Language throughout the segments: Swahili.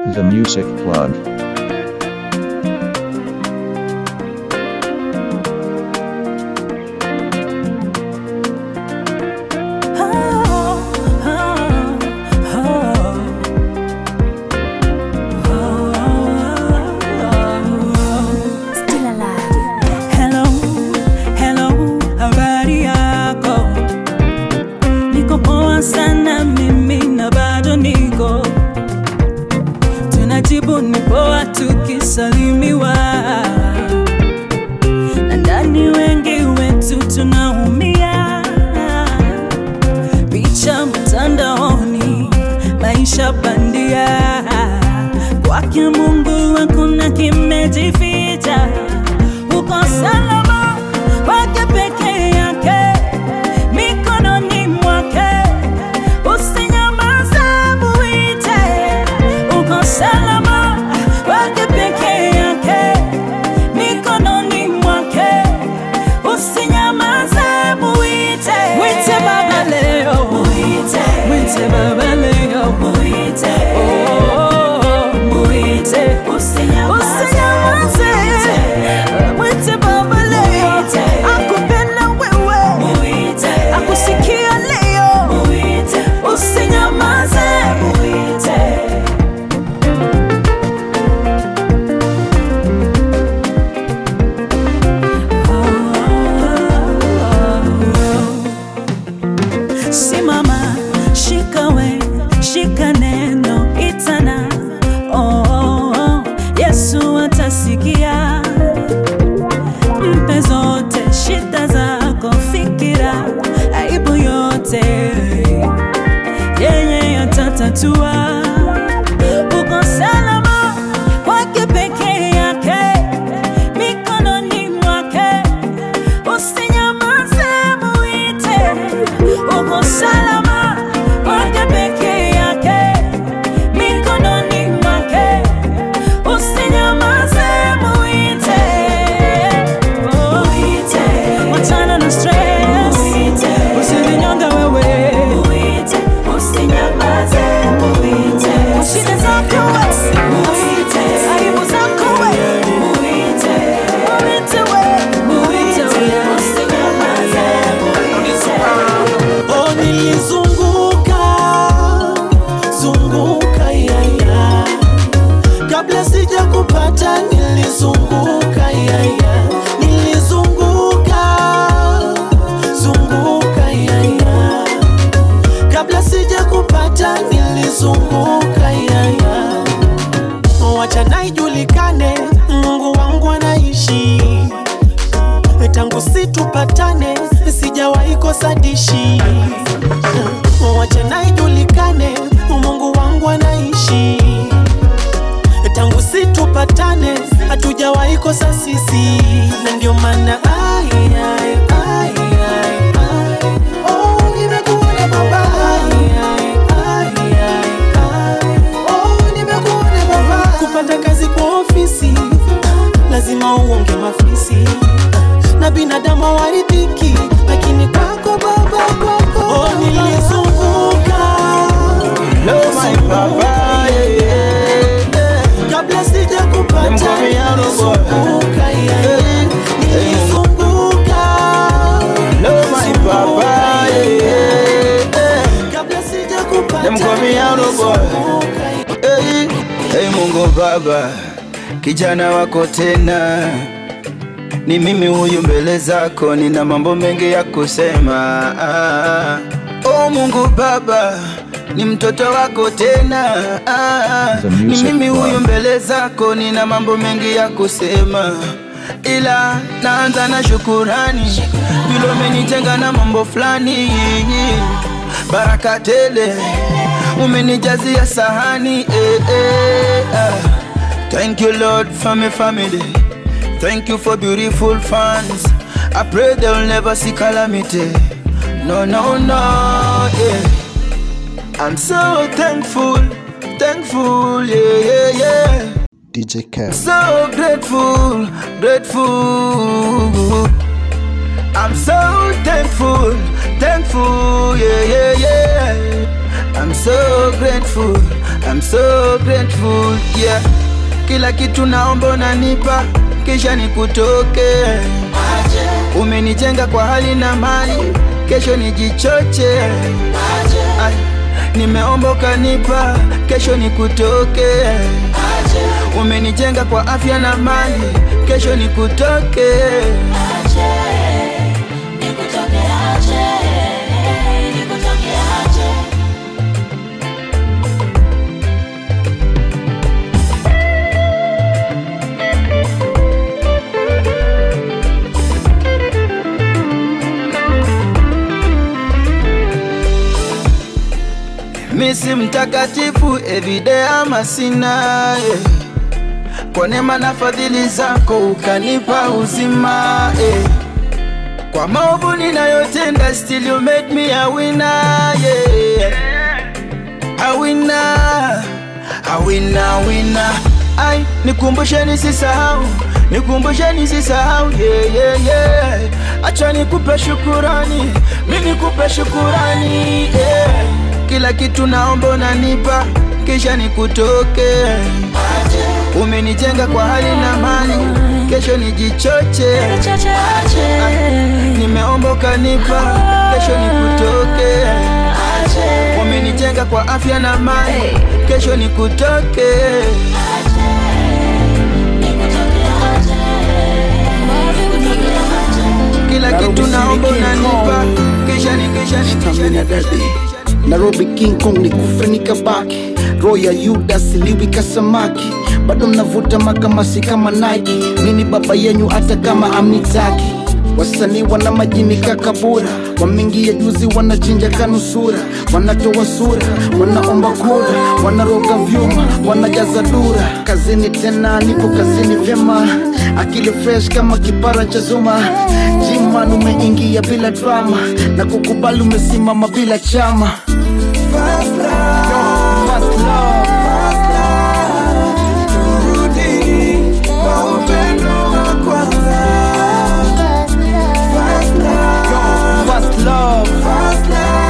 The Music Plug. Still alive. Hello, hello, habari yako? Niko poa sana mimi na bado niko tunajibu ni poa tukisalimiwa, na ndani wengi wetu tunaumia. Picha mtandaoni, maisha bandia, kwake Mungu hakuna kimejificha. Uko salama kwake peke yake, mikononi mwake, usinyamaze, muite. Uko salama kwake peke yake, mikononi mwake, usinyamaze, muite. Mwite Baba leo, muite. Mwite Baba leo, muite. Oh, muite. Usinyamaze, mwite Baba leo, akupenda wewe, akusikia leo, usinyamaze, Simama, shika we, shika neno, itana. Oh, oh, oh, Yesu atasikia. Mpe zote shida zako, fikira, aibu yote, yeye atatatua. Uko salama kwake peke yake, mikononi mwake usinyamaze, muite. Uko salama kwake peke yake, mikononi mwake, usinyamaze, muite. Oh, wachana na stress, usijinyonge wewe, shida zako wewe, aibu zako wewe, muite wewe, muite wewe. Oh, nilizunguka zunguka yaya, kabla sija kupata nilizunguka yaya, nilizunguka zunguka yaya, kabla sija kupata nilizunguka yaya, wacha naijulikane, Mungu wangu anaishi tangu situpatane sijawahi kosa dishi wacha naijulikane mungu wangu anaishi tangu situpatane hatujawahi kosa sisi na ndio maana ai, ai, ai, ai, ai. Oh, nimekuona baba. Ai, ai, ai, ai, ai. Oh, nimekuona baba. kupata kazi kwa ofisi lazima uonge mafisi na binadamu hawaridhiki, lakini kwako Baba, kwako oh, nilizunguka zunguka, yeah, yeah. kabla sija kupata nilizunguka, yeah, yeah. nilizunguka zunguka, yeah, yeah. kabla sija kupata nilizunguka, yeah. Hey, hey Mungu Baba, kijana wako tena, ni mimi huyu mbele zako, nina mambo mengi ya kusema. Ah, oh Mungu Baba, ni mtoto wako tena. Ah, The ni Music mimi Club. huyu mbele zako, nina mambo mengi ya kusema, ila naanza na shukurani, vile umenitenga na mambo fulani, baraka tele umenijazia sahani eh, eh, ah. Thank you Lord for my family Thank you for beautiful fans I pray they'll never see calamity No, no, no, yeah I'm so thankful, thankful, yeah, yeah, yeah DJ Kev. So grateful, grateful I'm so thankful, thankful, yeah, yeah, yeah. I'm so grateful, I'm so grateful yeah. Kila kitu naomba unanipa, kisha nikutoke. Umenijenga kwa hali na mali, kesho nijichoche. Ay, nimeomba ukanipa, kesho nikutoke. Umenijenga kwa afya na mali, kesho nikutoke. Misi mtakatifu everyday ama sina eh. Kwa neema na fadhili zako ukanipa uzima eh. Kwa maovu ninayotenda still you made me a winner yeah. A winner, a winner, winner. Ai, nikumbushe nisisahau, nikumbushe nisisahau yeah, yeah, yeah. Acha nikupe shukurani, mi nikupe shukurani yeah. Kila kitu naomba unanipa, kisha nikutoke. Umenijenga kwa hali na mali, kesho nijichoche. Nimeomba ukanipa, kesho nikutoke. Umenijenga kwa afya na mali, kesho nikutoke. Kila kitu naomba unanipa, kisha ni kisha ni kisha ni kisha ni Nairobi King Kong ni kufe nikabaki, roho ya Yuda siliwi kasamaki, bado mnavuta makamasi kama Nike. Mini baba yenyu hata kama amnitaki. Wasanii wana majini kakabura, wameingia juzi wanachinja kanusura, wanatoa sura, wanaomba kura, wanaroga vyuma, wanajaza dura. Kazini tena, niko kazini vyema, akili fresh kama kipara cha Zuma. Jiman umeingia bila drama, na kukubali umesimama bila chama. First love. First love.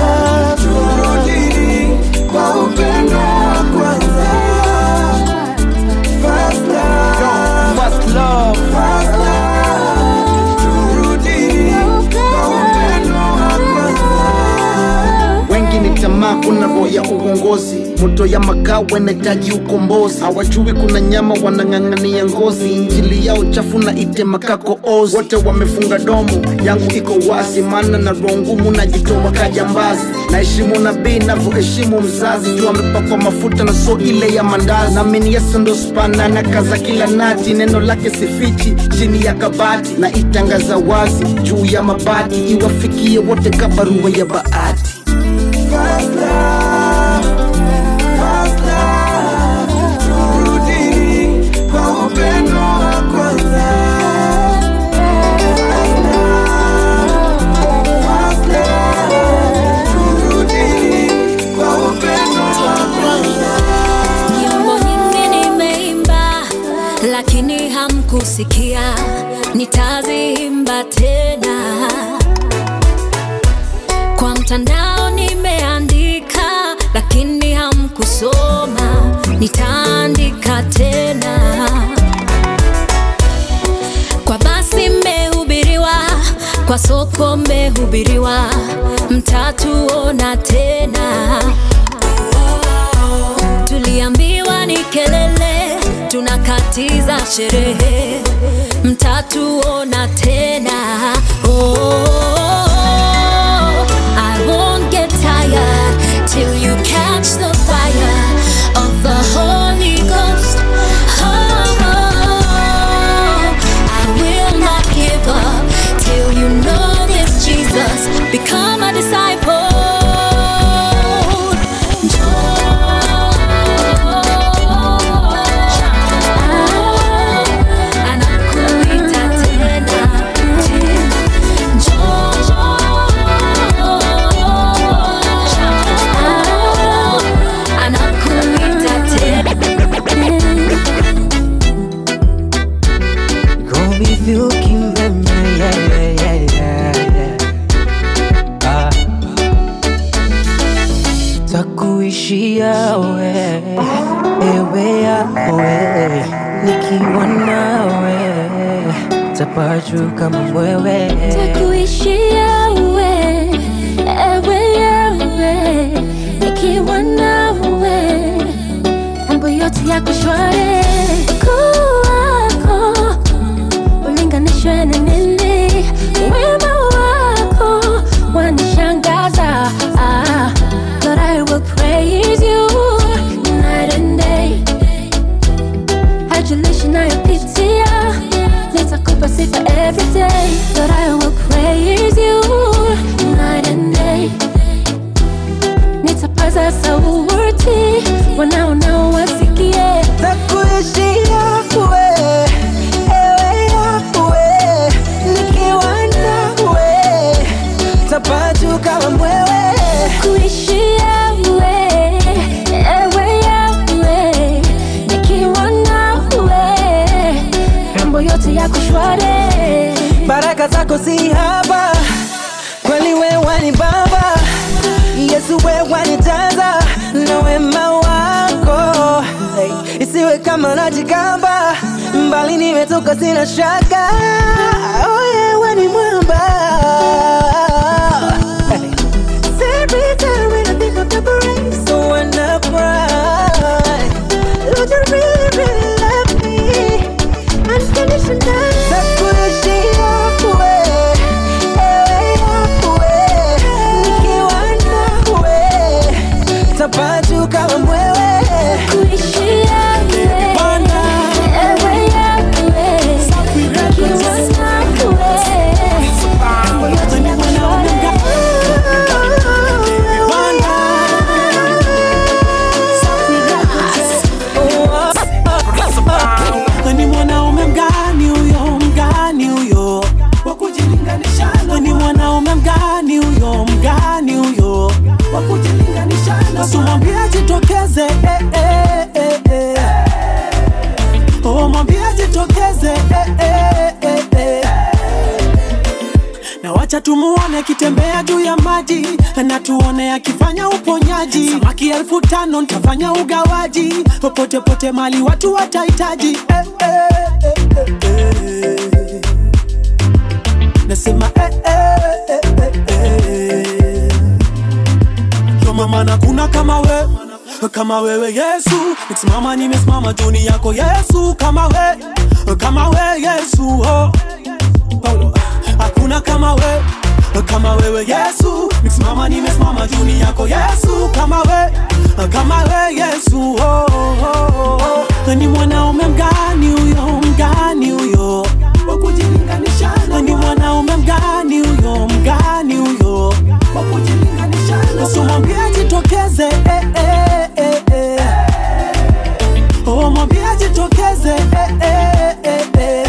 First love. wengi ni tamaa, kuna roho ya uongozi, moto ya makao wanahitaji ukombozi. Hawajui kuna nyama wanang'ang'ania ngozi, injili yao chafu na itema kako ozi. Wote wamefunga domo, yangu iko wazi, maana na roho ngumu najitoa kajambazi. Naheshimu nabii navyoheshimu mzazi, juu amepakwa mafuta na so ile ya mandazi. Naamini Yesu ndo spana na kaza kila nati, neno lake sifichi chini ya kabati, na itangaza wazi juu ya mabati, iwafikie wote kabarua ya bahati. Nyimbo nyingi nimeimba, lakini hamkusikia. Nitaziimba tena. Kwa mtandao nimeandika, lakini hamkusoma. Nitaandika tena. Kwa basi mmehubiriwa, kwa soko mmehubiriwa, mtatuona tena. Tuliambiwa ni kelele, tunakatiza sherehe, mtatuona tena. Oh, I won't get tired till you catch the fire of the Holy Ghost. Oh, I will not give up till you know this Jesus. Become a disciple. Anakuita tena, njoo. ewe yawe nikiwa nawe tapaju kama mwewe Takuishia we, ewe yawe, nikiwa nawe, mambo yote yako shwari. Ukuu wako ulinganishwe na nini? Wema wako wanishangaza. Ah, Lord, I will praise you night and day. Hajulishi nayopitia nitakupa sifa every day Lord I will praise you night and day nitapaza sauti wanaonao wasikie takuishia we ewe yawe nikiwa nawe tapaju kama mwewe kuishia we ewe yawe nikiwa nawe mambo yote yako shwari baraka zako si haba kweli wewe ni baba yesu wewe ni jaza na wema wako hey, isiwe kama najikamba mbali nimetoka sina shaka oh, yewe ni mwamba Hey. Every time when I think of the grace, so when I cry, Lord, you really, really love me unconditionally. Takuishia we, ewe yawe, nikiwa nawe, tapaju kama mwewe. kuishia we ewe yawe nikiwa nawe mambo yote yako shwari ni mwanaume mgani huyo mgani huyo wa kujilinganisha na ni mwanaume mgani huyo mgani huyo wa kujilinganisha na simwambie jitokeze eh, eh, eh, eh. oh mwambie jitokeze eh, eh, eh, eh. na wacha tumuone akitembea juu ya maji na tuone akifanya uponyaji samaki elfu tano ntafanya ugawaji popote pote mali watu watahitaji eh, eh, eh, eh, eh. nasema eh, eh, eh, eh, eh. Yo mama na kuna kama we kama wewe Yesu nikisimama nimesimama juni yako Yesu kama we kama we Yesu oh. Paulo hakuna kama we kama wewe Yesu nikisimama nimesimama juni yako Yesu kama we kama we Yesu oh, oh, oh. ni mwanaume mgani huyo mgani huyo wa kujilinganisha na ni mwanaume mgani huyo mgani huyo wa kujilinganisha na simwambie jitokeze eh, eh, eh, eh. Oh, mwambie jitokeze eh, eh, eh, eh.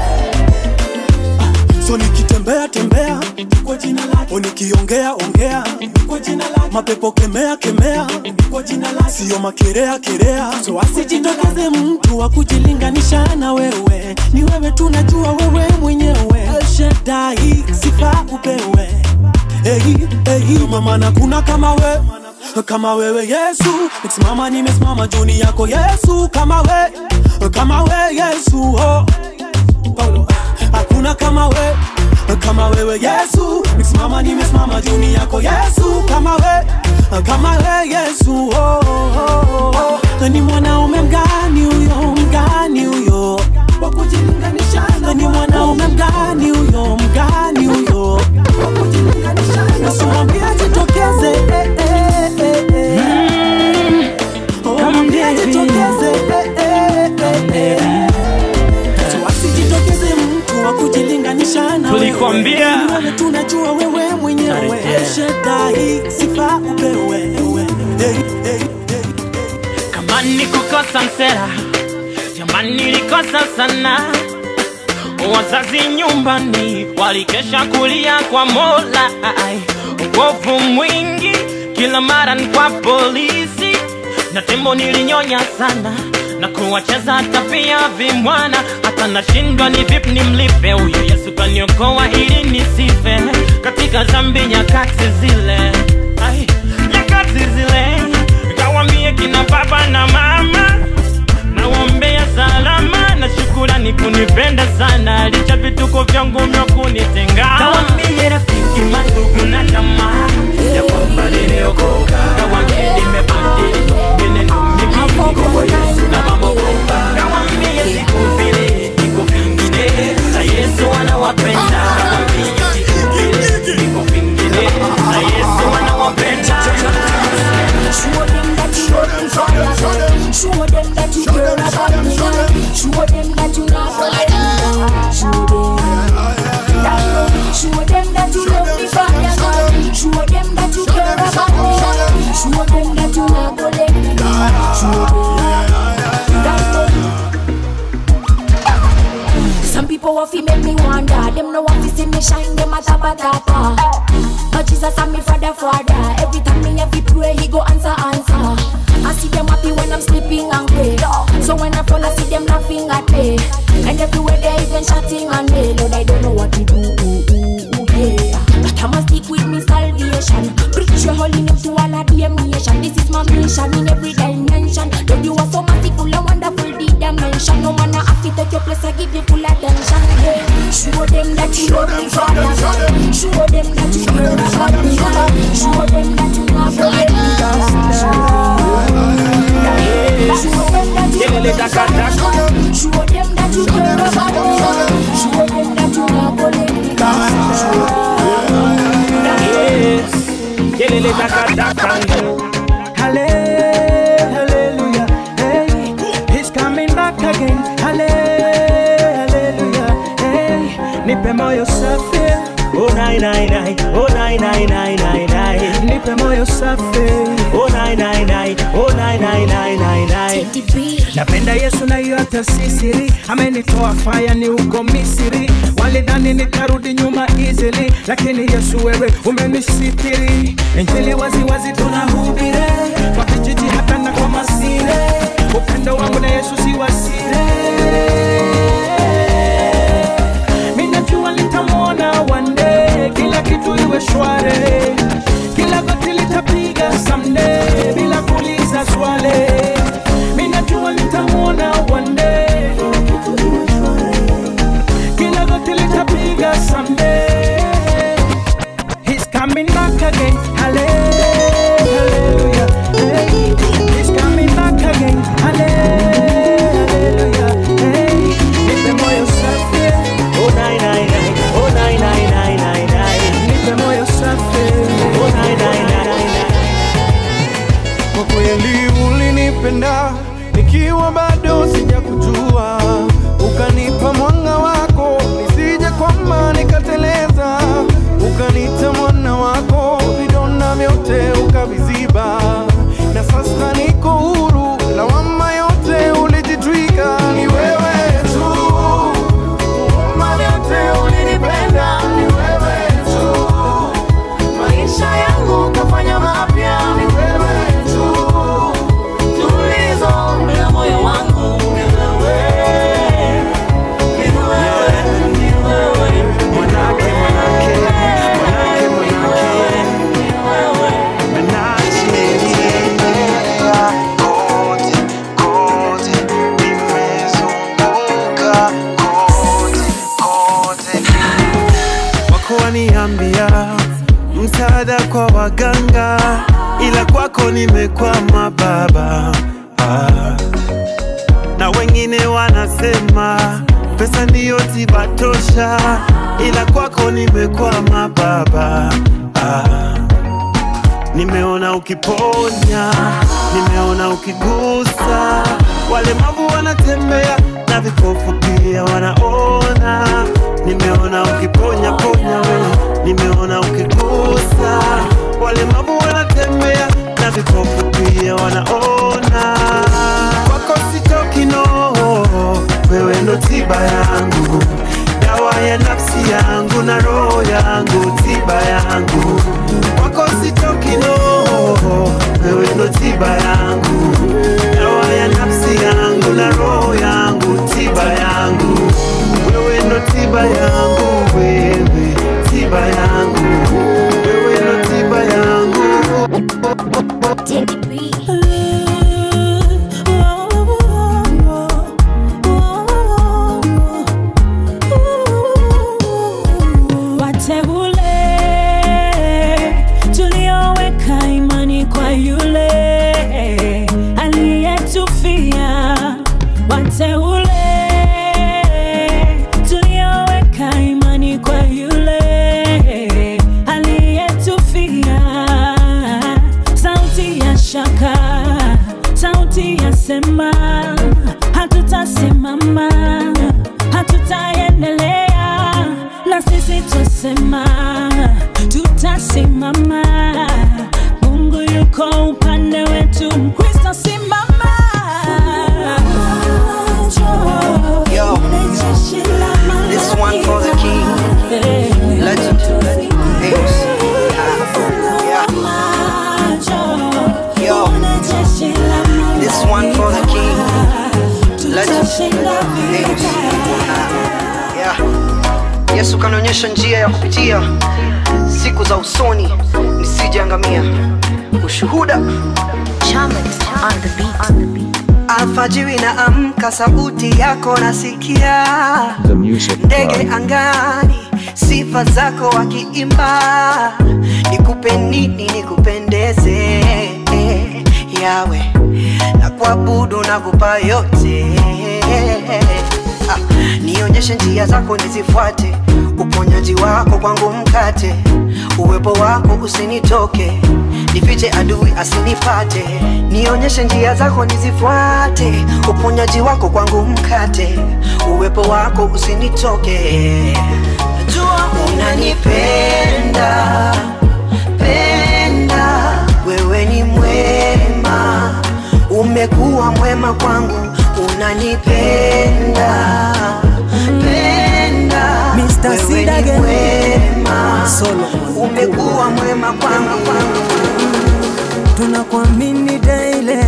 So nikitembea tembea kwa jina lake, o nikiongea ongea kwa jina lake, mapepo kemea kemea kwa jina lake, sio makerea kerea. So asijitokeze mtu wa kujilinganisha na wewe, ni wewe tunajua wewe mwenyewe. El Shaddai, sifa upewe. Hey, hey, mama na kuna kama we kama wewe Yesu, nikisimama nimesimama juni yako Yesu, kama we kama we Yesu oh. Paulo hakuna kama we kama wewe Yesu nikisimama nimesimama juni yako Yesu kama we kama we Yesu oh, oh, oh. ni mwanaume mgani huyo mgani huyo wa kujilinganisha na ni mwanaume mgani huyo mgani huyo wa kujilinganisha na simwambie jitokeze eh, eh, eh, eh. Oh, mwambie jitokeze eh, eh, eh, eh. So asijitokeze mtu wa kujilinganisha na Tulikwambia. wewe. Ni wewe tunajua wewe mwenyewe Tarejea. El Shaddai, sifa upewe hey, hey, hey. kama ni kukosa msera jamani nilikosa sana wazazi nyumbani walikesha kulia kwa mola ai, uovu mwingi kila mara ni kwa polisi na tembo nilinyonya sana na kuwacheza hata pia vimwana hata nashindwa ni vipi nimlipe huyu yesu kaniokoa ili nisife katika zambi nyakati zile ai, nyakati zile kawambie kina baba na mama ananipenda sana licha vituko vyangu vya kunitenga kawambie rafiki mandugu na jamaa ya kwamba niliokoka kawambie nimebadili menendo mingi kwa Yesu na mambo bomba kawambie siku vile iko vingine na Yesu anawapenda kawambie siku vile iko vingine na Yesu anawapenda Show them that you love me fire. Show them that you care about me. Show them that you not gonna let me down. Show them. Show them that you love me fire. Show them that you care about me. Show them that you not gonna let me down. Show them. Some people want to make me wonder. Them no want to see me shine. Them a tapa tapa. But Jesus and me father father Every time me have to pray he go answer answer I see them happy when I'm sleeping and pray So when I fall I see them laughing at me And everywhere they even shouting on me Lord I don't know what to do ooh, ooh, ooh, yeah. But I must stick with me salvation Preach your holy name to all of the nation This is my mission in every dimension Lord you are so merciful and wonderful the dimension No man I have to take your place I give you full attention yeah. Show them that you love me father Show them that you care about me Show them that you love me Show them that you love me Show them that you care about me Show them that you love me kelele takataka Halle- Hallelujah. Hey, he's coming back again. Halle- Hallelujah. Hey, nipe moyo safi. Oh nine nine nine, oh nine nine nine nine nine, Nipe moyo safi. oh nine nine nine, oh nine nine nine nine nine. Napenda Yesu na hiyo hata si siri, amenitoa faya ni uko Misri. Walidhani nitarudi nyuma easily, lakini Yesu wewe umenisitiri. Injili wazi wazi tunahubiri kwa vijiji hata na kwa masire. Upendo wangu na Yesu si wasire. Mimi najua nitamwona one day, kila kitu iwe shwari, kila goti litapiga someday bila kuuliza swali. Mimi najua nitamwona one day, kila goti litapiga someday. He's coming back again, hallelujah. Hey, he's coming back again, hallelujah. Hey, nipe moyo safi. Oh nine nine nine, oh nine nine nine nine nine, Nipe moyo safi. oh nine nine nine nine. Kwa kweli ulinipenda nikiwa bado sijakujua, ukanipa mwanga wako nisije kwamba nikateleza, ukanita mwana wako, vidonda vyote ukaviziba, na sasa niko huru, lawama yote ulijitwika, ni wewe tu Huruma vyote ulinipenda, ni wewe tu maisha yangu kafanya mapya, ni wewe tu. Tulizo la moyo wangu ni wewe, ni wewe, ni wewe. Mwanake, mwanake, mwanake, mwanake, ni wewe. Menachinielea kote, kote, nimezunguka kote, kote wako waniambia msaada kwa waganga, ila kwako nimekwama baba. Ah. Na wengine wanasema pesa ndiyo tiba tosha, ila kwako nimekwama baba. Ah. Nimeona ukiponya, nimeona ukigusa, walemavu wanatembea na vipofu pia wanaona. Nimeona ukiponya ponya wewe, nimeona ukigusa, walemavu wanatembea na vipofu pia wanaona. Kwako sitoki no, wewe ndo tiba yangu, dawa ya nafsi yangu na roho yangu, tiba yangu kwako sitoki no, wewe ndo tiba yangu, dawa ya nafsi yangu na roho yangu, tiba yangu, wewe ndo tiba yangu, wewe tiba yangu, wewe ndo tiba yangu. tutasema hatutasimama hatutaendelea na sisi twasema tutasimama mungu yuko upande wetu mkristo simama Yo, this one for the king, legend, Ace. Yeah. Yo, this one for the king, legend, Ace. Yeah. Yesu kanionyesha njia ya kupitia siku za usoni nisijeangamia. Ushuhuda alfajiri na amka, sauti yako nasikia The Music ndege Club. angani, sifa zako wakiimba. Nikupe nini nikupendeze, yawe na kuabudu na kupa yote. Ah, nionyeshe njia zako nizifuate, uponyaji wako kwangu mkate, uwepo wako usinitoke, nifiche adui asinipate. Nionyeshe njia zako nizifuate, uponyaji wako kwangu mkate, uwepo wako usinitoke. Najua unanipenda penda, wewe ni mwema, umekuwa mwema kwangu, unanipenda penda, Mr. wewe Sid ni again. mwema, Solomon umekuwa mwema kwangu, kwangu. tunakuamini daily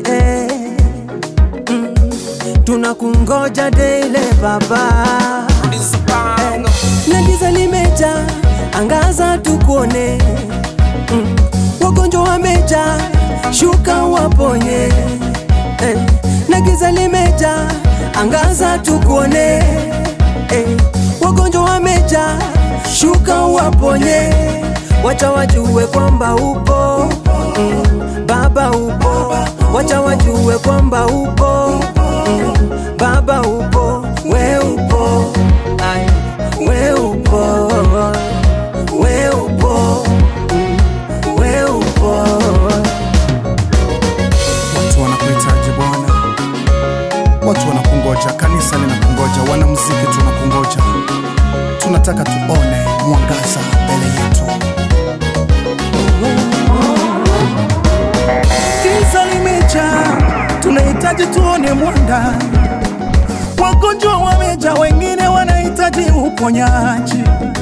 mm. tunakungoja daily baba Eh, na giza limeja angaza tukuone mm. wagonjwa wameja shuka waponye eh, na giza limeja angaza tukuone eh, wagonjwa wameja shuka waponye wacha wajue kwamba upo mm, baba upo wacha wajue kwamba upo mm, baba upo we upo Ai, we upo we upo mm, we upo watu wanakuhitaji Bwana, watu wanakungoja, kanisa linakungoja, wanamuziki tunakungoja, tunataka tuone mwangaza mbele yetu. Giza limejaa, tunahitaji tuone mwanga. Wagonjwa wameja, wengine wanahitaji uponyaji.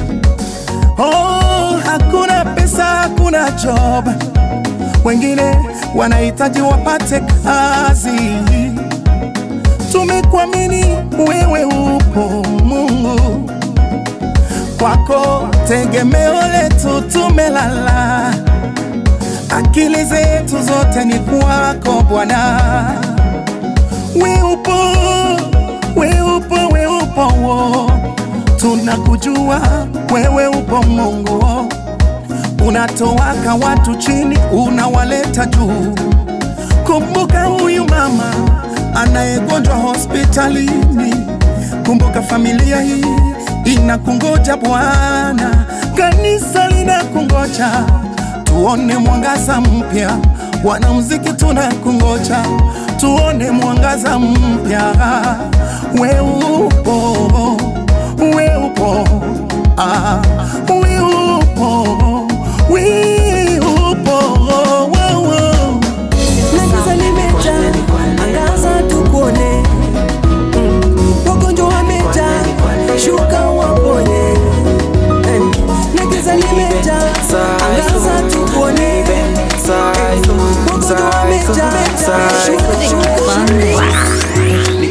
Oh, hakuna pesa, hakuna job, wengine wanahitaji wapate kazi. Tumekuamini wewe, upo Mungu, kwako tegemeo letu, tumelala akili zetu zote ni kwako Bwana. We upo, we upo, we upo, wo. tunakujua wewe upo Mungu, unatowaka watu chini, unawaleta juu. Kumbuka huyu mama anayegonjwa hospitalini, kumbuka familia hii inakungoja Bwana, kanisa linakungoja tuone mwangaza mpya. Wanamuziki tunakungoja, tuone mwangaza mpya. We upo, we upo, ah, we upo, we upo, oh, oh. na giza limeja angaza tukuone Mm, wagonjwa wameja shuka waponye Eh, na giza limeja angaza tukuone Eh, wagonjwa wameja shuka shuka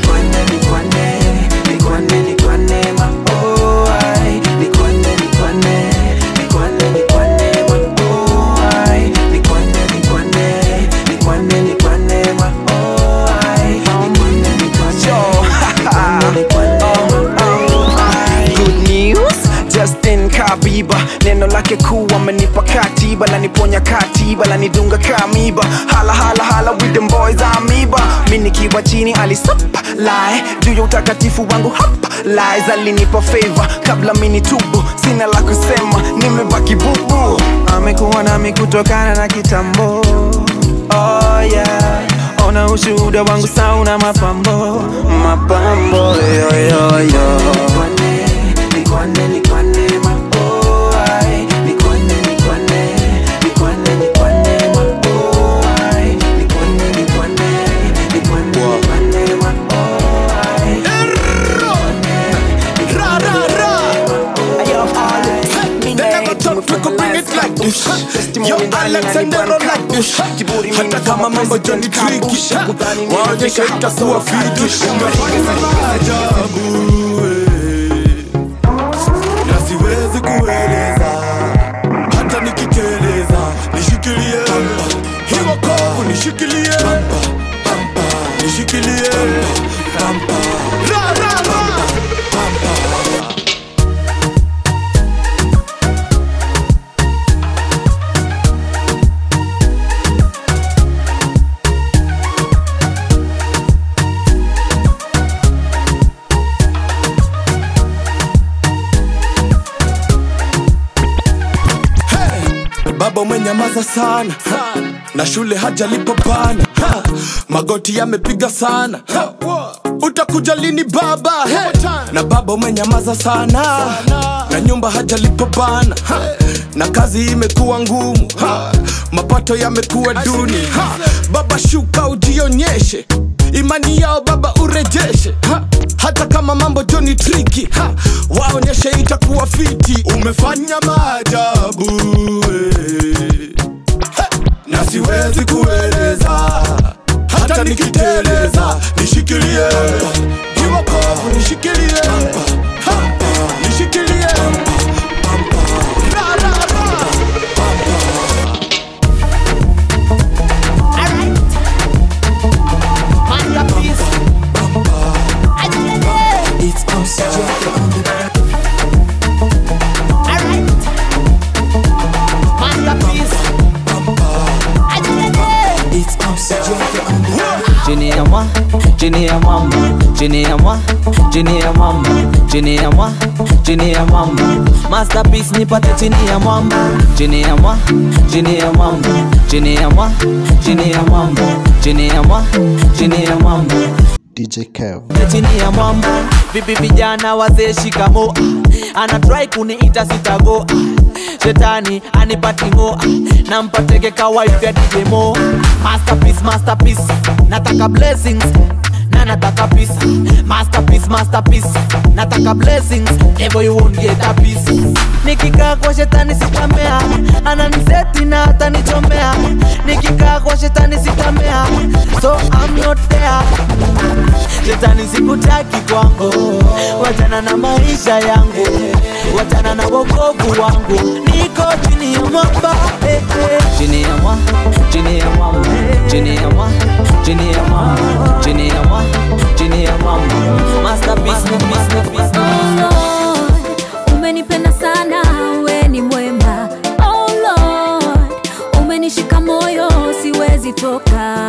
Good news, Justin Kabiba neno lake kuu amenipa katiba laniponya katiba lanidunga kamiba hala hala hala with them boys amiba mi nikiwa chini alisapa lae juu ya utakatifu wangu hapa lies alinipa favor kabla mini tubu sina la kusema nimebaki bubu amekuwa nami kutokana na kitambo oh yeah ona ushuhuda wangu sauna mapambo mapambo yoyoyo Nikwane, nikwane, maboy. Nikwane, nikwane, nikwane, nikwane, maboy. Nikwane, nikwane, nikwane, nikwane, maboy. Ra, ra, ra. They never thought we could bring it like this. Yo, Alex and Nero like this. Hata kama mambo Johnny tricky, waonyeshe itakuwa fiti. Umefanya maajabu, eh. na siwezi kueleza hata nikiteleza nishikilie hii wokovu nishikilie nishikilie Ra, ra, ra. baba umenyamaza sana ha. na shule hajalipo bana ha. magoti yamepiga sana ha. utakuja lini baba hey. na baba umenyamaza sana na nyumba hajalipo bana ha. na kazi imekuwa ngumu ha. mapato yamekuwa duni ha. baba shuka ujionyeshe imani yao baba urejeshe ha. hata kama mambo joni triki ha. waonyeshe itakuwa fiti umefanya maajabu eh. Ha. na siwezi kueleza hata nikiteleza nishikilie iwakovu nishikilie Ha. nishikilie Ra, ra, ra. It's oxygen on the It's oxygen on the chini ya mwa chini ya mwamba chini ya mwa chini ya mwamba chini ya mwa chini ya mwamba masterpiece nipate chini ya mwamba chini ya mwa chini ya mwamba chini ya mwa chini ya mwamba chini ya mwa chini ya mwamba DJ Kev. chini ya mwamba vipi vijana wazee shikamo anatrai kuniita sitago shetani anipatingo nampatege kawaifya dijemo masterpiece masterpiece nataka blessings na nataka peace masterpiece masterpiece nataka blessings never you won't get a piece nikikaa kwa shetani sitamea ananiseti na atanichomea nikikaa kwa shetani sitamea so I'm not there shetani sikutaki kwangu wachana na maisha yangu wachana na wokovu wangu niko chini ya mwamba eh, eh. chini ya mwa chini ya mwamba chini ya mwa chini ya mwamba chini ya mwa chini ya mwamba masterpiece masterpiece Oh Lord, umenipenda sana, we ni mwema. Oh Lord, umenishika moyo, siwezi toka.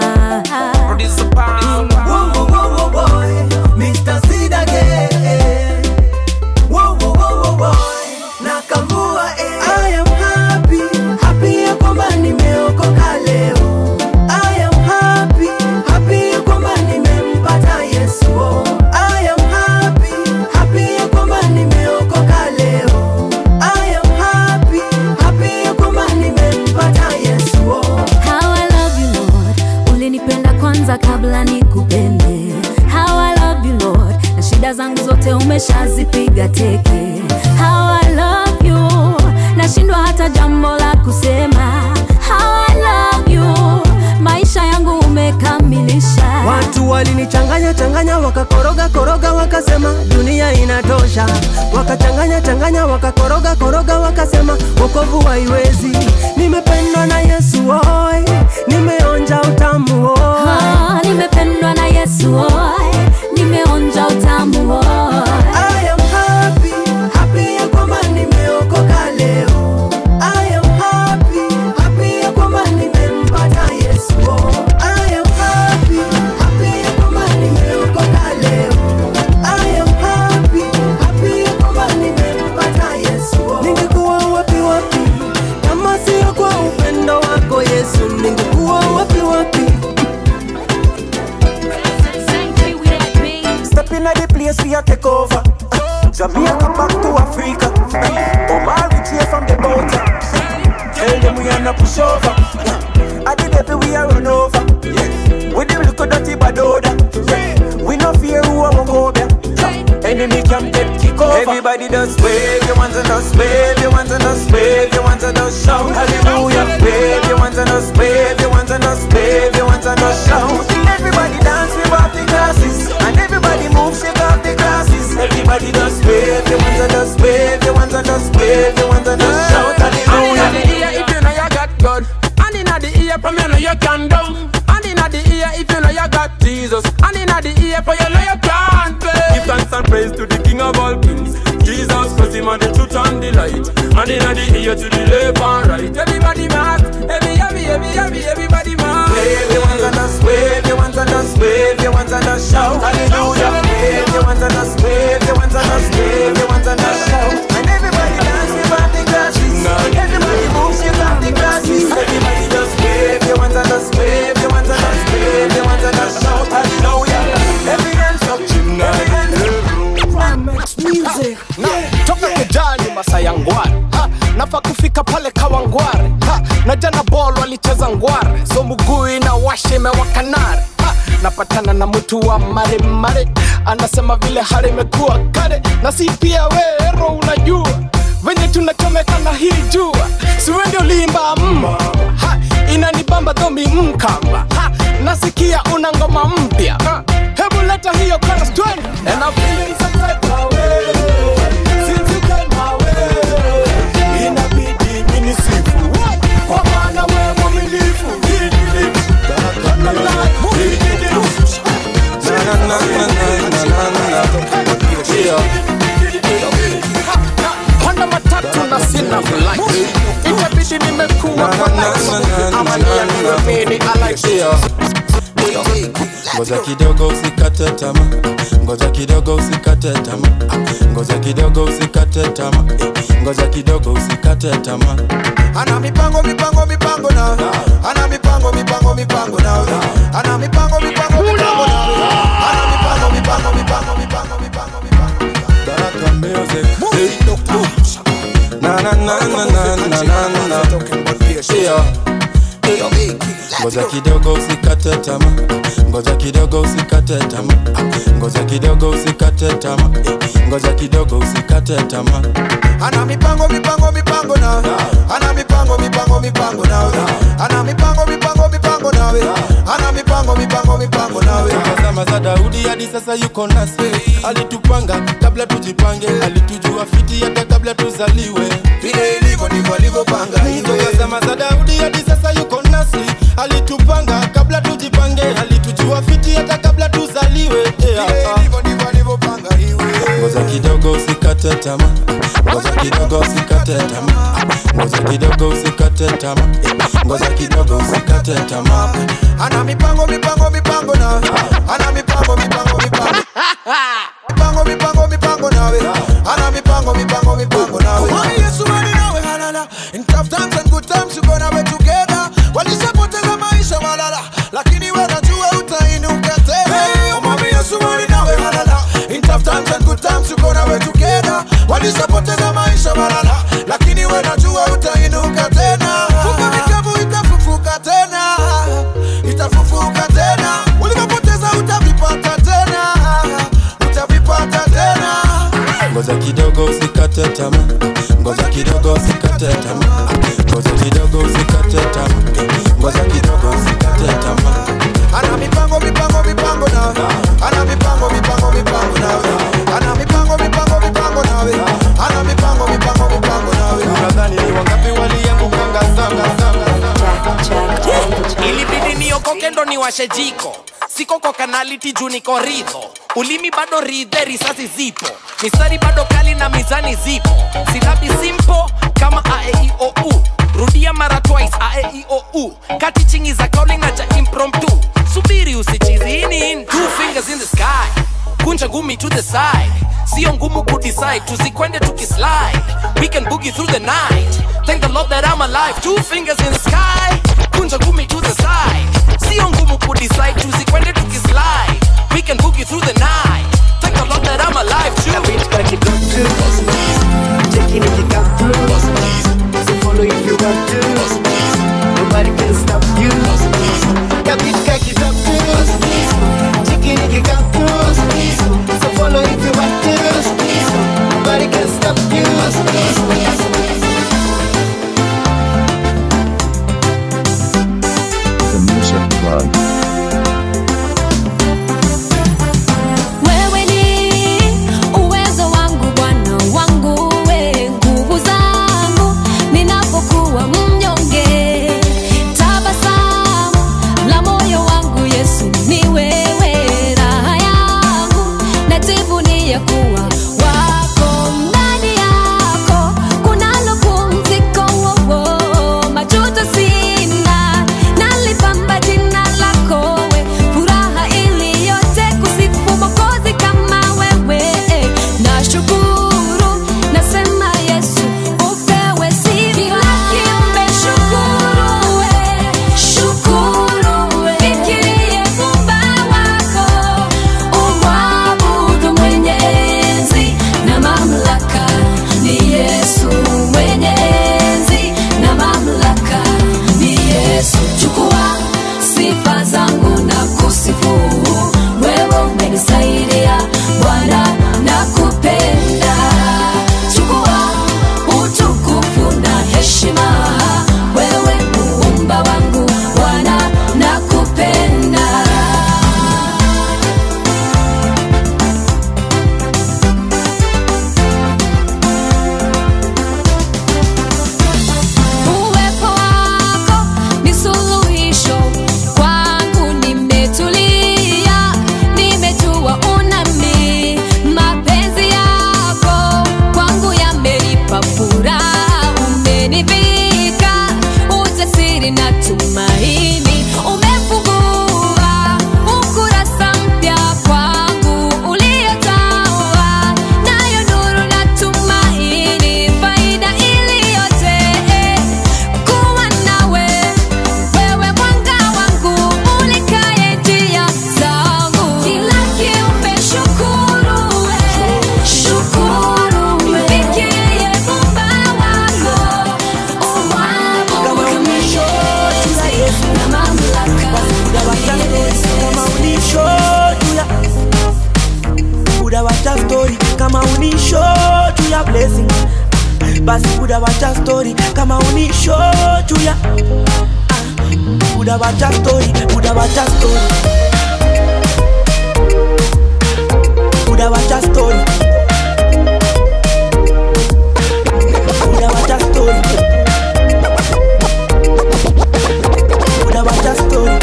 Whoa, whoa, whoa, whoa, boy. Mr. Sid again. Whoa, whoa, whoa, whoa, boy. Nakamua, eh. I am happy, happy ya kwamba nimeokoka leo. I am happy, happy ya kwamba nimempata Yesu. oh. I am happy, happy ya kwamba nimeokoka leo. I am happy, happy ya kwamba nimempata Yesu. oh. How I love you Lord, ulinipenda kwanza kabla nikupende. How I love you Lord, na shida zangu zote umeshazipiga teke. How I love you, nashindwa hata jambo la kusema. How I love you, maisha yangu umekamilisha. Watu walinichanganya changanya wakakoroga koroga wakasema dunia inatosha, wakachanganya changanya wakakoroga koroga wakasema wokovu haiwezi. Nimependwa na Yesu oi, nimeonja utamu oi. Ah, nimependwa na Yesu oi, nimeonja utamu oi. I am happy, happy ya kwamba nimeokoka leo. I am happy, happy ya kwamba nimempata Yesu. oh. I am happy, happy ya kwamba nimeokoka leo. I am happy, happy ya kwamba nimempata Yesu. oh. Ningekuwa wapi wapi kama sio kwa upendo wako Yesu, ningekuwa wapi wapi? inna the place we a take over. Jamaica back to Africa. Omar reach here from the boat. Tell them we are not push over. I the devil we are run over. With them little dirty badoda. We no fear who a won't go there. Enemy can get kick over. Everybody does wave, you want to just wave, you want to just wave, you want to just shout hallelujah. Wave, you want to just wave, you want to just wave, you want to just shout. Everybody dance, wave off the glasses, and everybody move, shake off the glasses. Everybody just wave, you want to just wave, you want to just wave, you want to just shout And inna hallelujah. the ear if you know you got God. And inna the ear from you know you can do. And inna the ear if you know you got Jesus. And inna the ear for you know you can't fail. Give thanks and praise to the King of all kings. Jesus, cause him are the truth and the light. And inna the ear to the left and right. Everybody mark, every, every, every, every, everybody mark. Wave, you want to just wave, you want to just wave, you want to just shout hallelujah. Wave, you want to just wave, you want to just wave, you want to just shout. And everybody dance, wave off the glasses. Everybody move, shake off the glasses. Everybody just wave, you want to just wave, you want to just wave, you want to just shout hallelujah. Every dance up, every dance music toka kijani masayangware Ha, nafa kufika pale kawangware Ha, na jana bol walicheza ngware so mugui na washe mewakanare Ha, napatana na mtu wa maremare anasema vile hali imekuwa kare na si pia wero unajua venye tunachomeka na hii jua siwe ndio limba mma ha, inanibamba dhomi mkamba ha, nasikia una ngoma mpya ha, hebu leta hiyo chorus twende and I'm feeling some type of way since you came my way inabidi minisifu kwa maana wewe mwaminifu panda matatu na sina flight itabidi nimekuwa kwa light ama niambiwe mimi I like it ngoja kidogo usikate tama ngoja kidogo usikate tama ngoja kidogo usikate tama ngoja kidogo usikate tama ana mipango mipango mipango na ana mipango mipango mipango na ana mipango mipango mipango na ana mipango mipango mipango mipango mipango Baraka music na na na na na na na na yeah ngoja kidogo usikate tama ngoja kidogo usikate tama ngoja kidogo usikate tama ngoja kidogo usikate tama ana mipango mipango mipango na ana mipango mipango mipango na ana mipango mipango mipango na ana mipango mipango mipango na zama za daudi hadi sasa yuko nasi alitupanga kabla tujipange alitujua fiti hata kabla tuzaliwe vile ilivyo ndivyo alivyopanga toka zama za daudi hadi sasa yuko nasi alitupanga kabla tujipange alitujua fiti hata kabla tuzaliwe yeah. ngoja kidogo usikate tama ngoja kidogo usikate tama ngoja kidogo usikate tama ngoja kidogo usikate tama ana mipango mipango mipango na ana mipango mipango mipango mipango mipango mipango nawe ana mipango mipango mipango nawe Mwami Yesu mali nawe halala in tough times and good times you gonna be together walishapoteza maisha malala lakini wewe najua utainuka tena hey, Mwami Yesu mali nawe halala in tough times and good times you gonna be together walishapoteza maisha malala lakini wewe najua utainuka tena fuka mikavu itafufuka tena itafufuka tena ulivyopoteza utavipata tena utavipata tena ngoja kidogo usikate tama ngoja kidogo usikate tama ngoja kidogo usikate tama ngoja kidogo usikate tama ana mipango mipango mipango na ana mipango mipango mipango na ana mipango mipango mipango nawe ana mipango mipango mipango nawe unadhani ni wangapi waliambukanga zanga ilibidi niokoke ndo niwashe jiko siko kwa kanaliti juu niko ridho ulimi bado ridhe risasi zipo mistari bado kali na mizani zipo silabi simpo kama aeiou rudia mara twice aeiou kati chingi za kauli na cha impromptu subiri usichizi hii ni in two fingers in the sky kunja ngumi to the side sio ngumu kudecide tusikwende tukislide we can boogie through the night thank the lord that i'm alive two fingers in the sky kunja ngumi to the side sio ngumu kudecide tusikwende tukislide we can boogie through the night thank the umenisaidia Bwana nakupenda chukua utukufu na heshima wewe muumba wangu Bwana nakupenda Uwepo wako ni suluhisho kwangu, nimetulia, nimejua unami. Mapenzi yako kwangu yamenipa furaha, umenivika ujasiri na tumaini, umefungua ukurasa mpya kwangu uliojawa nayo nuru na tumaini, faida iliyoje kuwa nawe wewe mwanga wangu ulikaye njia zangu kila kiumbe shukuru we shukuru mpigie Muumba wako umwabudu na mamlaka kama unisho tuya buda wacha story kama unisho tuya blessing basi buda wacha story kama unisho tuya Ah, buda wacha story buda wacha story buda wacha story buda wacha story buda wacha story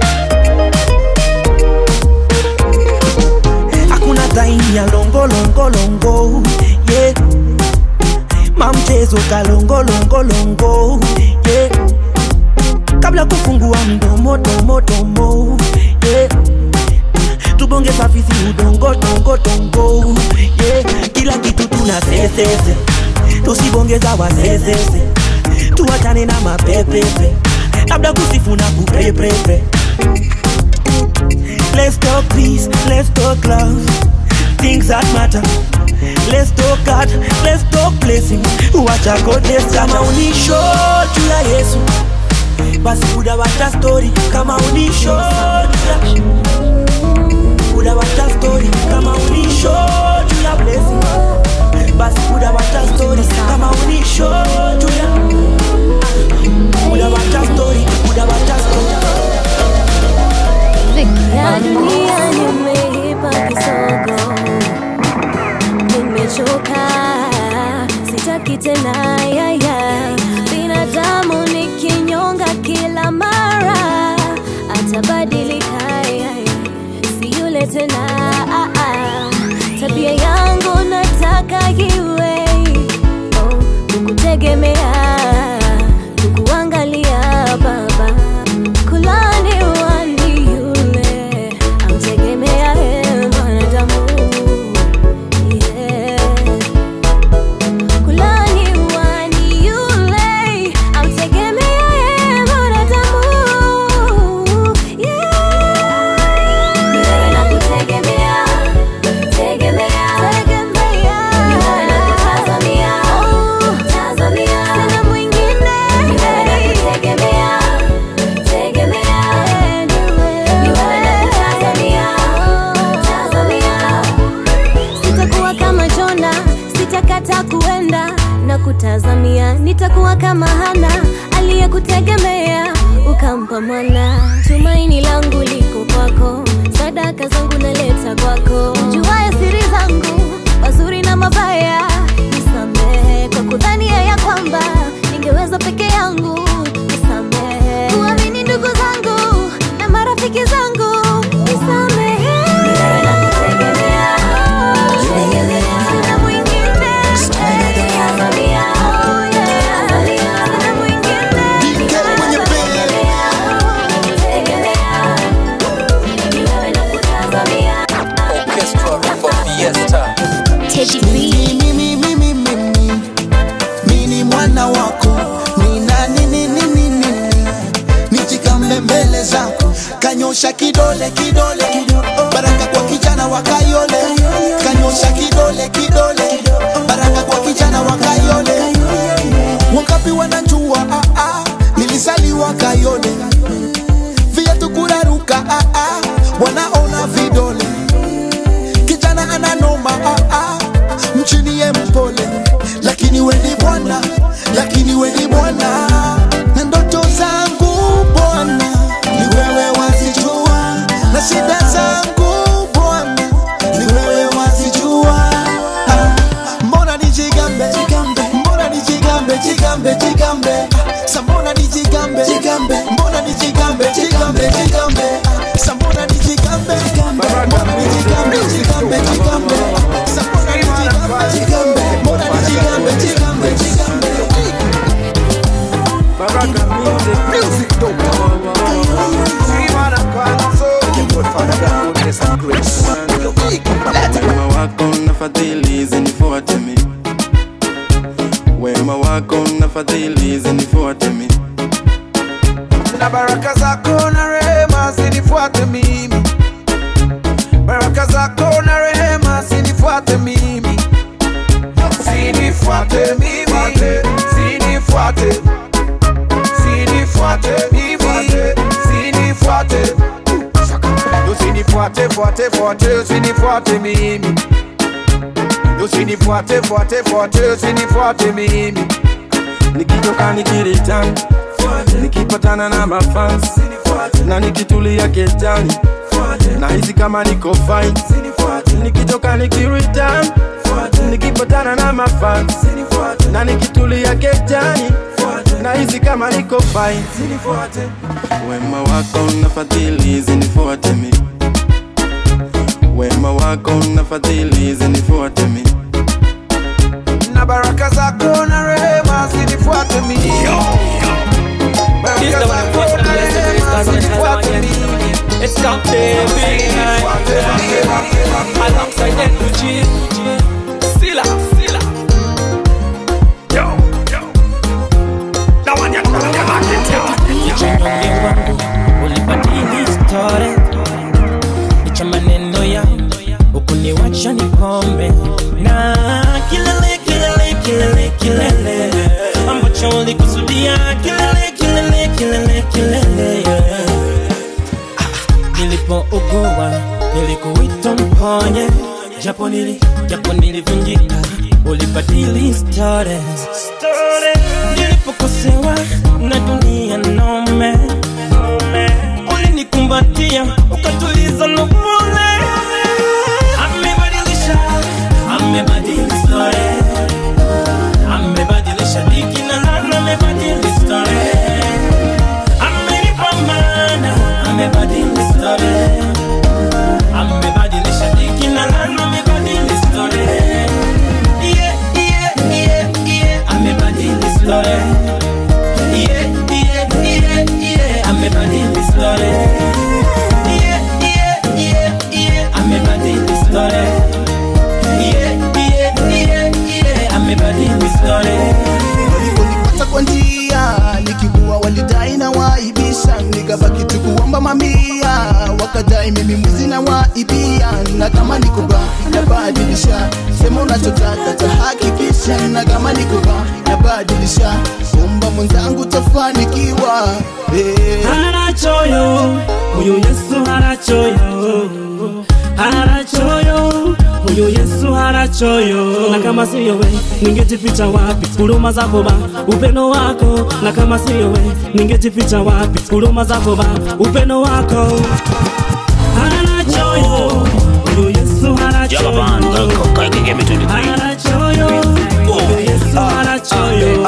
hakuna time ya longo longo longo yeah. mamchezo kalongo longo longo yeah. kabla kufungua mdomo domo domo yeah. tubonge safisi udongo dongo dongo yeah. kila kitu tuna sesese tusibongeza wasesese tuachane na mapepepe labda kusifu na kupepepe Let's talk peace, let's talk love, things that matter. Let's talk God, let's talk blessings. Wacha goodness kama unisho juu ya Yesu, basi buda wacha story kama unisho juu ya buda wacha story kama unisho juu ya blessing. Basi buda wacha story kama unisho juu ya buda wacha story, buda wacha story. ya dunia nimeipa kisogo, nimechoka, sitaki tena yaya. Binadamu ni kinyonga kila mara, atabadilika yaya, si yule tena ah, ah. Tabia yangu nataka iwe oh, kukutegemea, kukuangalia baba kulani wani yule amtegemea yeye mwanadamu yeah. kulani wani yule amtegemea yeye mwanadamu yeah. Ni wewe nakutegemea, tegemea, tegemea. Ni wewe nakutazamia, tazamia. Sina mwingine. Ni wewe nakutegemea, tegemea. Ni wewe nakutazamia, tazamia. Sitakuwa kama Jona, sitakata kuenda na kutazamia. Nitakuwa kama Hana aliyekutegemea ukampa mwana. Tumaini langu liko kwako, sadaka zangu naleta kwako. Juwaye siri zangu, mazuri na mabaya, nisamehe kwa kudhania ya kwamba ningeweza peke yangu. Nisamehe kuamini ndugu zangu na marafiki zangu, nisamehe. Ni wewe nakutegemea, tegemea. Sina mwingine. Tazamia, oh yeah. Sina mwingine. Ni wewe nakutegemea, tegemea. Ni wewe nakutazamia. Orchestra Rumba Fiesta. Mimi, mimi, mimi, mimi, mimi mwana wako nina nini nini nini nijikambe mbele zako kanyosha kidole kidole baraka kwa kijana wa kayole kanyosha kidole kidole baraka kwa kijana wa kayole wangapi wanajua ah, ah, nilizaliwa kayole viatu kuraruka ah, ah, wanaona vidole jigambe jigambe Sapona ni jigambe jigambe Mora ni jigambe jigambe jigambe Baraka music Music doctor See what I'm calling so Your good father got goodness and grace wema wako na fadhili zinifuate mi wema wako na fadhili zinifuate mi na baraka zako na rehema zinifuate mimi baraka zako na rehema zinifuate mimi zinifuate mimi zinifuate zinifuate mimi zinifuate usinifuate fuate fuate usinifuate mimi usinifuate fuate fuate usinifuate mimi nikitoka nikiritan nikipatana na mafans na nikitulia kejani na hizi kama niko fine nikitoka nikiritan nikipatana na mafans na nikitulia kejani na hizi kama niko fine wema wako na fadhili zinifuate mi wema wako na fadhili zinifuate mi na baraka zako na rehema zinifuate mimi baraka zako na rehema zinifuate mimi It's got baby Alongside Energy Sila Sila Yo Yo That one ya Kichanyonge wangu ulibadili story Licha maneno ya ukuniwacha ni pombe na kilele kilele kilele kilele ambacho ulikusudia kilele kilele kilele kilele yeah. nilipougua nilikuita mponye japo nili japo nilivunjika ulibadili story nilipokosewa na dunia nome ulinikumbatia ukatuliza nuvule amebadilisha amebadili story amebadilisha diki na lana amebadili story amenipa maana amebadili story amebadilisha diki na lana amebadili story yeah yeah yeah yeah amebadili story yeah yeah yeah yeah amebadili story yeah yeah yeah yeah amebadili story yeah yeah yeah yeah amebadili story Waliponipata kwa njia nikibua walidai na waibisha nikabaki tu kuomba mamia wakadai mimi mwizi na waibia na kama nikuba nabadilisha sema unachotaka tahakikisha na kama nikuba nabadilisha omba mwenzangu tafanikiwa hey. harachoyo huyu yesu harachoyo harachoyo huyu yesu harachoyo na kama siyo we ningejificha wapi huruma zako ba upendo wako na kama siyo we ningejificha wapi huruma zako ba upendo wako harachoyo huyu yesu harachoyo harachoyo huyu yesu harachoyo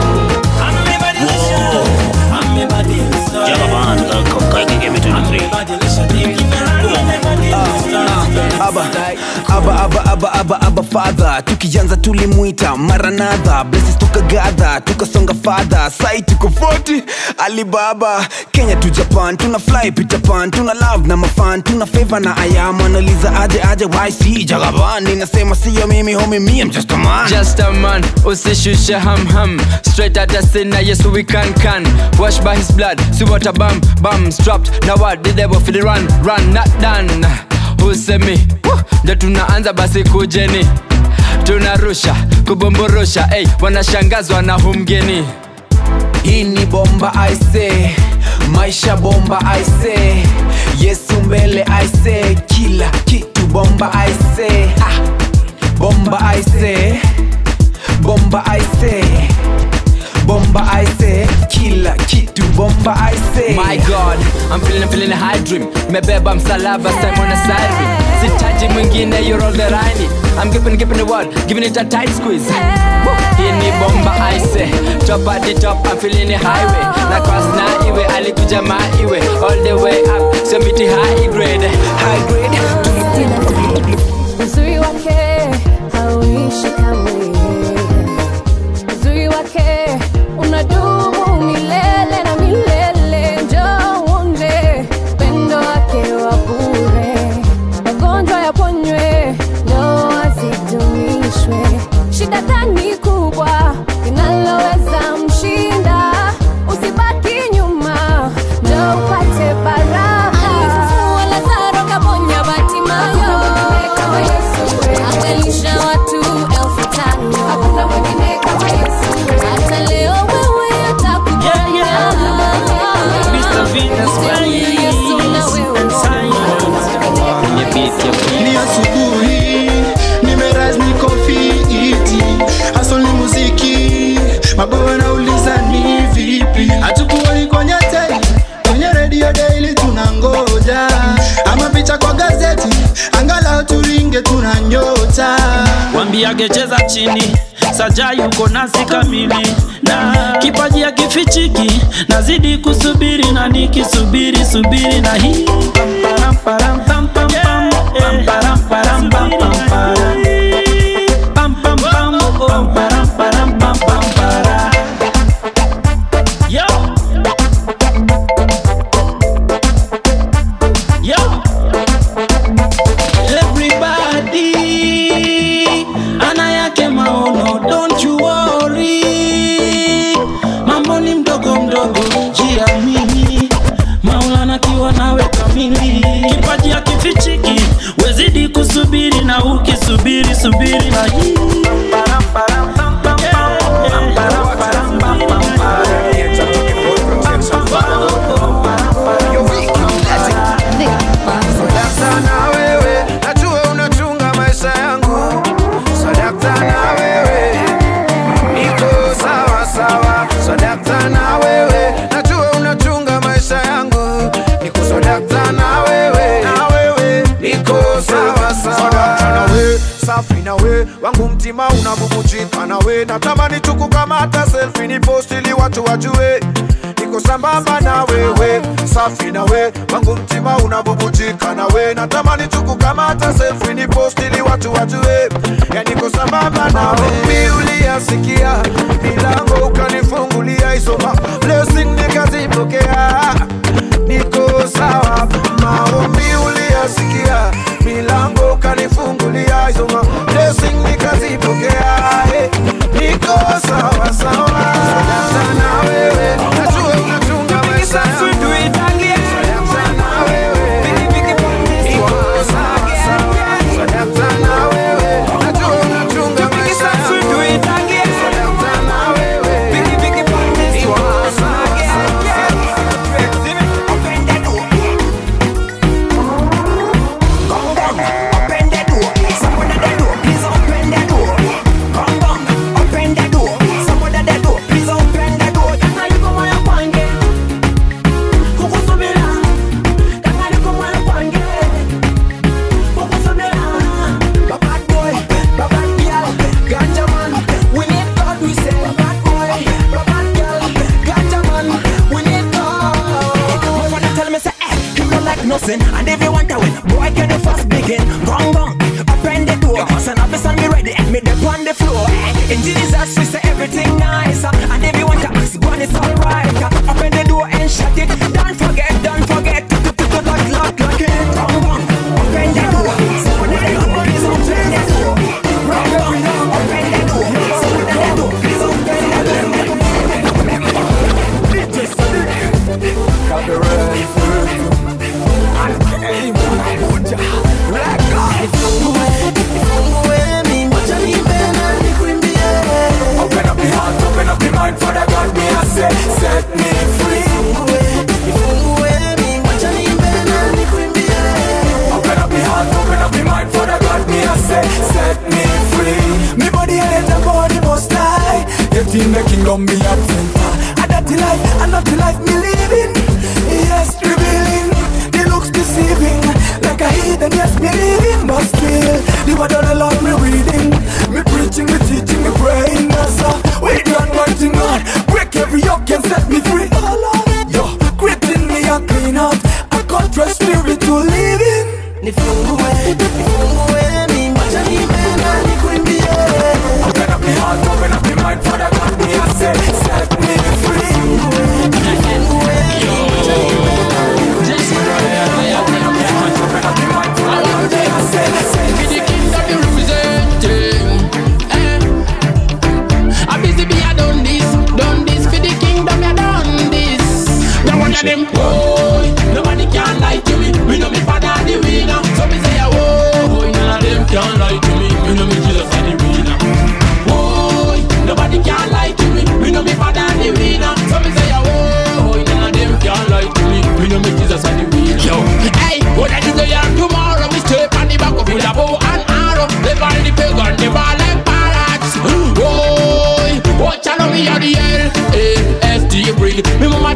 aba aba aba aba aba aba fadha tukianza tulimwita maranadha blesses tukagadha tukasonga fadha sai tuko 40 alibaba kenya tu japan tuna fly peter pan tuna love na mafan tuna favor na ayam analiza aje aje yc jagaban ninasema siyo mimi homi me I'm just a man Just a man, usishushe ham ham Straight at the sin, na Yesu we can can Washed by his blood, see what a bam bam Strapped, now what the devil feel the run Run, not done Usemi, Woo! ndio tunaanza basi kujeni Tunarusha, kubomborosha Ey, wanashangazwa na humgeni hii ni bomba aise maisha bomba aise yesu mbele aise kila kitu bomba aise ha! bomba aise bomba aise bomba aise kila kitu bomba aise My God, I'm feeling, feeling a high dream Mebeba msalaba, Simon a siren Sitaji mwingine, you're all that I need I'm giving, giving the word, giving it a tight squeeze Woo! Hii ni bomba aise Top at the top, I'm feeling the highway Na cross na iwe, alikuja ma iwe All the way up, so miti high grade High grade ni asubuhi nimeraz niko fiti hasol ni muziki mabawa nauliza ni vipi hatukuoni kwenye tele kwenye redio daily tunangoja ama picha kwa gazeti angalau turinge tuna nyota wambiage cheza chini saja yuko nasi kamili na kipaji ya kifichiki nazidi kusubiri na nikisubiri subiri na hii Pam, param, pam, pam, pam. Pam, param, param, pam, pam, param. Pam, pam, pam. Pam, param, param, pam, pam, param. Yo. Yo. Everybody ana yake maono, don't you worry. Mambo ni mdogo mdogo, jiamini. Maulana kiwa nawe kamili, kipaji hakifichiki, wezidi kusubiri na ukisubiri subiri na hii Sadakta na wewe, najua unachunga maisha yangu. Sadakta na wewe, niko sawa sawa. Sadakta na wewe, najua unachunga maisha yangu. Niko sadakta na wewe, na wewe, niko sawa sawa. Sadakta na wewe, safi na wewe, wangu mtima unabubujika na wewe. Natamani tukukamata selfie ni post ili watu wajue niko sambamba na wewe, safi na we, wangu mtima unabubujika na we, natamani tukukamata selfie ni post ili watu wajue, ya niko sambamba na we. Mi uliyasikia milango ukanifungulia, hizo ma- blessing nikazipokea, niko sawa. Maombi uliyasikia milango ukanifungulia, hizo ma- blessing nikazipokea, eh, niko sawa sawa. Sadakta na wewe, najua unachunga maisha yangu. Sadakta na wewe, niko sawa sawa. Sadakta na wewe, najua unachunga maisha yangu. Sadakta na wewe, niko sawa Nothing. And if you want to win, boy, can you first begin? Gong gong, open the door. Son of a son, be ready, and me dip on the floor. In Jesus, we say everything nice. And if you want to ask, go on, it's alright. Open the door and shut it. Don't forget, don't forget to to to to lock lock lock it. Gong gong, open the door. Someone at the door, please open the door. Gong gong, open the door. Someone at the door, please open the door. Copyright Open up the heart, open up the mind for the God me I say, set me free. Open up the heart, open up the mind for the God me I say, set me free. Me body and the body must die. Yet in the kingdom be a center. And that the life, and not the life me living. Yes, revealing. The looks deceiving. Like a heathen, yes, believing. But still, the word of the Lord me reading. Me preaching, me teaching, me praying. That's a with the anointing God. Break every yoke and set me free. Oh Lord, yo, quitting me a clean out. A contrite spirit to live in. Nifungue, nifungue mi macha nipenda nikuimbie. Open up the heart, open up the mind for the God me I say, set me free. Nifungue mi macha nipenda nikuimbie. Open up the heart, open up the mind for the God me I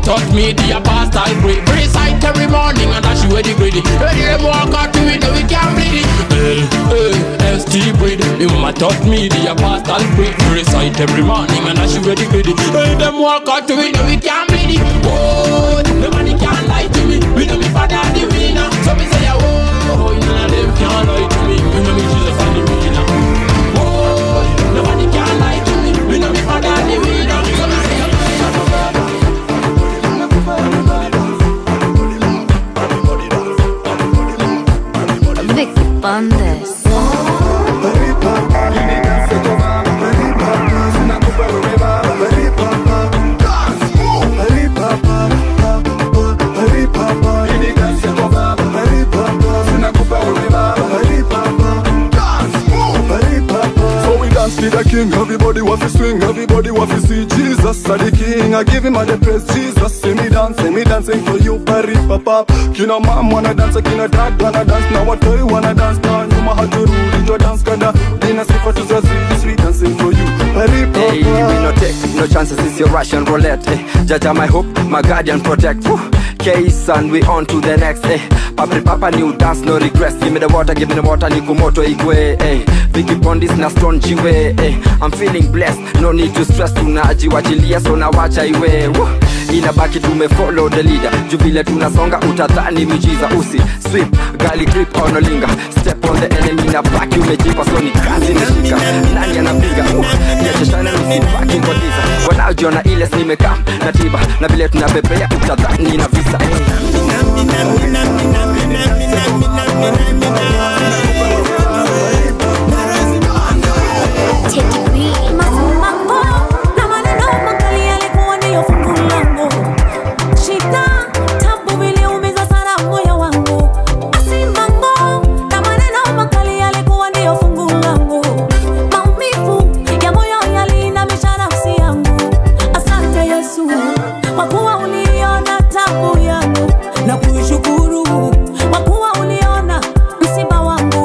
taught me the apostle creed. Recite every morning and dash you where the greedy. When them walk out to it, we can't bleed it. L-A-S-T breed. The mama taught me the apostle creed. Recite every morning and dash you where the greedy. When them walk out to it, we can't bleed it. Oh, nobody can lie to me. We know me father the winner. So me say, oh, none of them can lie to me. We know me Jesus and the winner. Oh, nobody can lie to me. We know me father the winner. So me say, Vic Bandes. So we dance to the king, everybody want to swing, everybody want to see Jesus are the king. I give him all the praise, Jesus. See me dance, see me dancing for you, Pari Papa. Kina mom wanna dance, kina dad wanna dance, now what do you wanna dance? Now you my heart to rule, your dance kanda. Dina sifa to zazi, sweet dancing for you, Pari Papa. Hey, we no take no chances, it's your Russian roulette. Eh. Jaja, my hope, my guardian protect. Whew. Case and we on to the next. Eh. Papri papa new dance, no regrets. Give me the water, give me the water, nikumoto igwe. Eh. Vicky Pondis na strong jiwe. Eh. I'm feeling blessed, no need to stress. Tunajiwachilia so na wacha iwe. Woo. inabaki tumefollow the leader juu vile tunasonga utadhani miujiza usi sweep gali grip onolinga step on the enemy na baki umejipa so ni kazi nishika nani anapiga uh, niacheshana usibaki kwa giza wanaojiona ile nimekam na tiba na vile tunapepea utadhani na visa Mambo na maneno makali yalikuwa ndiyo fungu langu. Shida, tabu viliumiza sana moyo wangu. Basi mambo na maneno makali yalikuwa ndiyo fungu langu. Maumivu ya moyo yaliinamisha nafsi yangu. Asante Yesu kwa kuwa uliona tabu yangu na kuishukuru kwa kuwa uliona msiba wangu.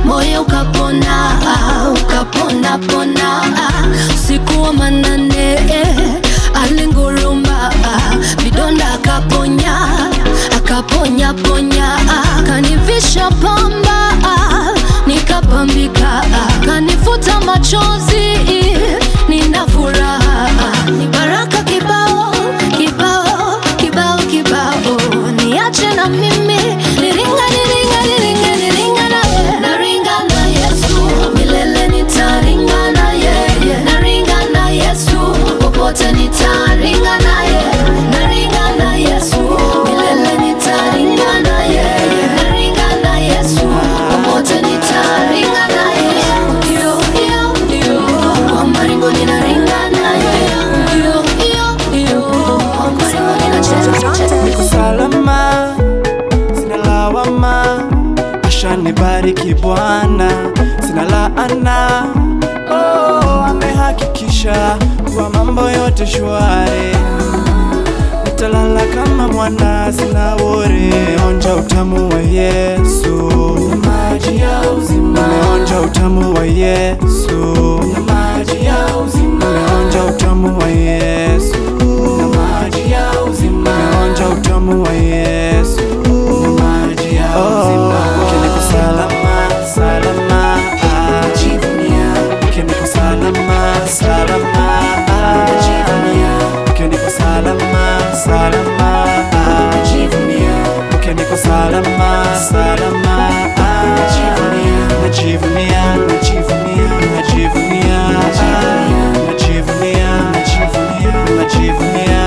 moyo ukapona ah, ukapona pona ah, usiku wa manane eh, alinguruma ah, vidonda akaponya akaponya ponya ah, kanivisha pamba ah, nikapambika ah, kanifuta machozi nina furaha ah, ni baraka kibao kibao kibao kibao niache na mimi niringa niringa niringa niringa nawe naringa na Yesu milele nitaringa na yeye naringa na Yesu popote nitaringa na yeye naringa na Yesu milele nitaringa na yeye naringa na Yesu popote nitaringa na yeye ndio ndio ndio kwa maringo ninaringa na yeye ndio ndio ndio kwa maringo ninacheza niko salama sina lawama ashanibariki bwana sina laana oh, amehakikisha kuwa mambo yote shwari nitalala kama mwana sina wore onja utamu wa yesu na maji ya uzima nimeonja utamu wa yesu na maji ya uzima nimeonja utamu wa yesu na maji ya uzima nimeonja utamu wa yesu na maji ya uzima kiniko salama salama najivunia kiniko salama salama najivunia kiniko salama salama najivunia kiniko salama salama najivunia najivunia najivunia najivunia najivunia najivunia najivunia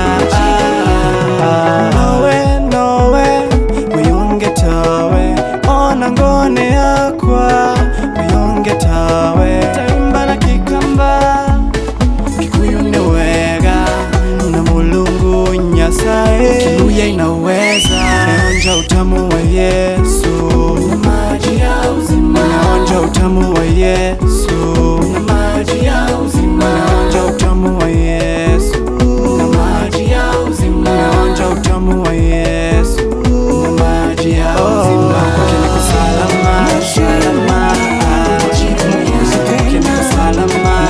nowe nowe wiyunge tawe ona ngone yakwa wiyunge tawe taimba na kikamba kikuyu ni wega na mulungu nyasaye kiluya inaweza naonja utamu wa yesu na maji ya uzima naonja utamu wa yesu na maji ya uzima naonja utamu wa yesu na maji ya uzima naonja utamu wa yesu na maji ya uzima kiniko salama salama kiniko salama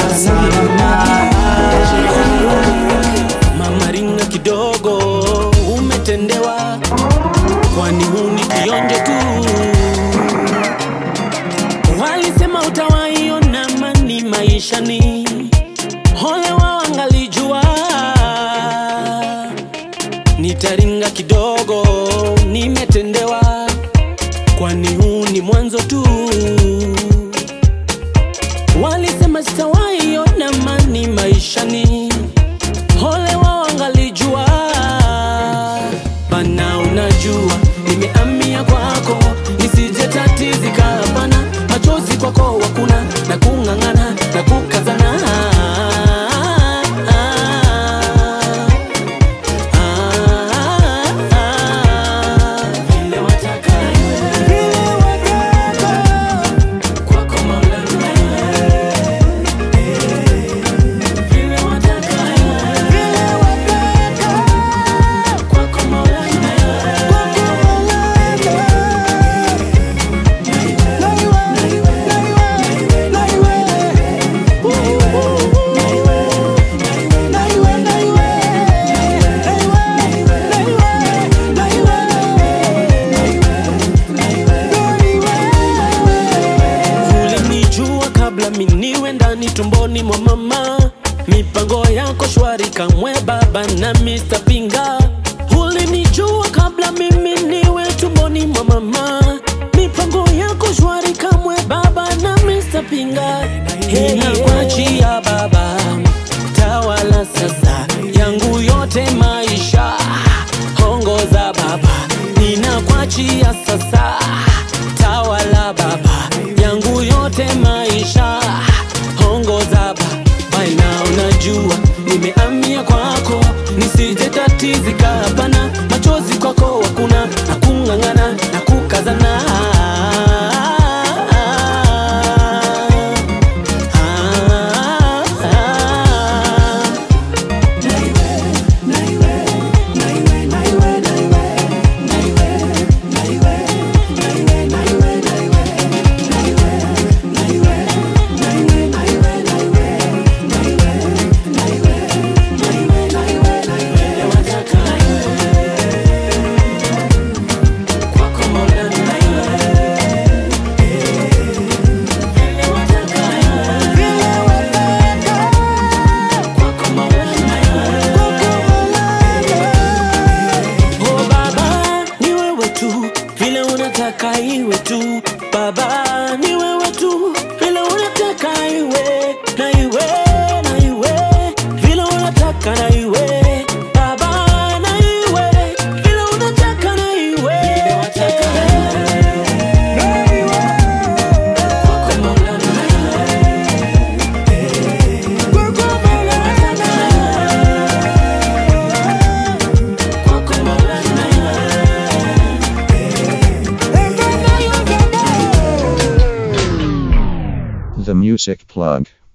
Mama ringa kidogo, umetendewa, kwani huu ni kionjo tu. Walisema utawaiona mani maishani, ole wao angalijua. Nitaringa kidogo, nimetendewa, kwani huu ni mwanzo tu. Walisema sitawaiona mani maishani Ole wao angalijua bana, unajua nimeamia kwako, nisije tatizika hapana, machozi kwako wakuna na kung'ang'ana na kukazana Vile wataka kwako Maulana vile wataka kwako Maulana ulinijua kabla miniwe ndani tumboni mwa mama mipango yako shwari kamwe baba na Mr. Pinga ulinijua kabla mimi niwe tumboni mwa mama mipango yako shwari kamwe baba na Mr. Pinga hey, nakuachia baba tawala sasa yangu yote maisha ongoza baba ninakuachia sasa tawala baba yangu yote maisha ongoza baba na unajua nimeamia kwako nisije tatizika hapana machozi kwako wakuna na kung'ang'ana na kukazana Music plug.